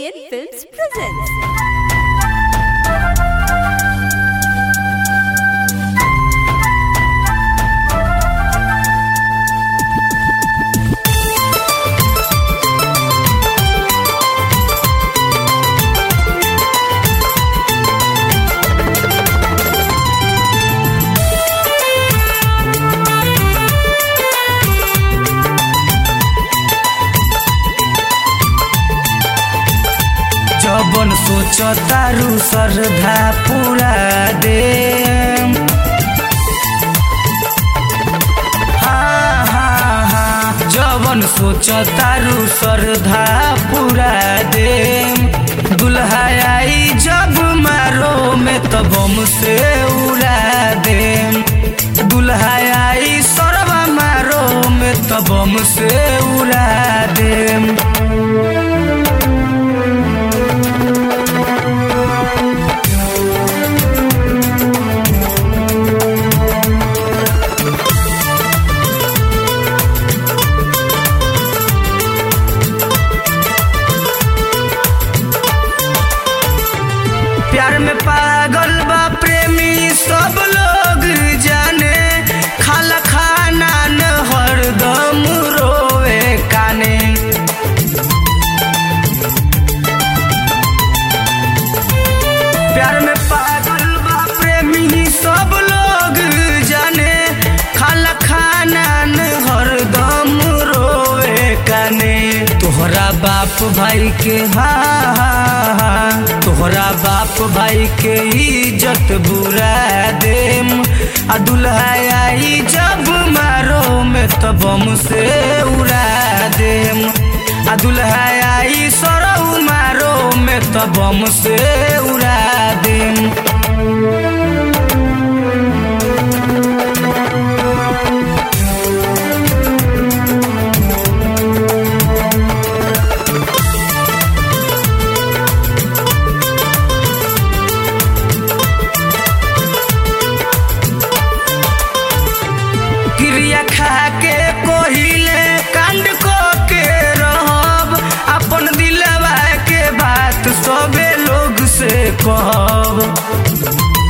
KN Films presents. जबन सोच तारू श्रद्धा पूरा दे हाँ, हाँ, हाँ। जबन सोच तारू श्रद्धा पूरा दे दुल्हा आई जब मारो में तब से उड़ा दे दुल्हा आई सरवा मारो में तब से उड़ा दे प्यार में पागल बा प्रेमी सब लोग जाने खाला खाना न हरदम रोवे काने प्यार में पागल बा प्रेमी सब लोग जाने खाला खाना न हरदम रोवे काने तोहरा बाप भाई के हाँ हाँ, हाँ तोहरा बाप भाई के इज्जत बुरा देम आ दुल्हा आई जब मारो में तब से उड़ा देम आ दुल्हा आई सरऊ मारो में तब से उड़ा देम क्रिया खा के कोहिले कांड को के रहब अपन दिलवा के बात सबे लोग से कहब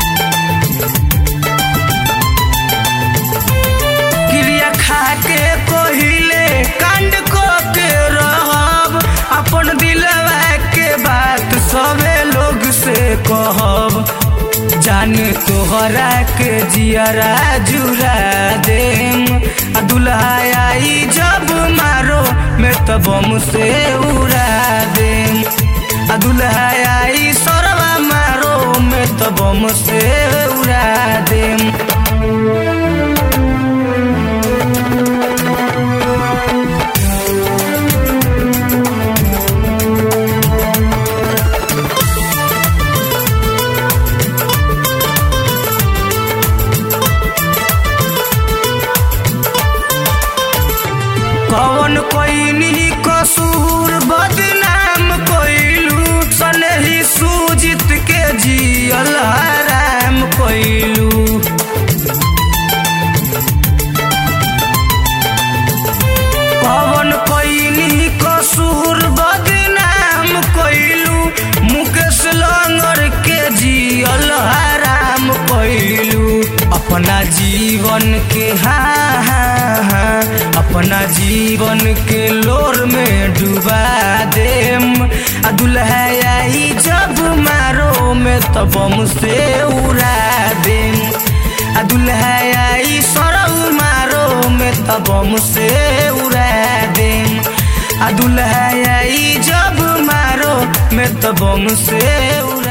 क्रिया खा के कोहिले कांड को के रहब अपन दिलवा के बात सबे लोग से कहब जान तोहरा के जियरा जुरा देम आ दुल्हा आई जब मारो में तब से उड़ा देम आ दुल्हा आई सरवा मारो में तब से उड़ा देम कौन कोई कसूर बदनाम कोइलू सनही सूजित के जियल हराम कोइलू कौन कोई कसूर बदनाम कोइलू मुकेश लंगर के जियल हराम कोइलू अपना जीवन के हाँ हाँ हाँ अपना जीवन के लोर में डुबा देम आ दुल्हा आई जब मारो में तब से उड़ा देम आ दुल्हा आई सरऊ मारो में तब से उड़ा देम आ दुल्हा आई जब मारो में तब से उड़ा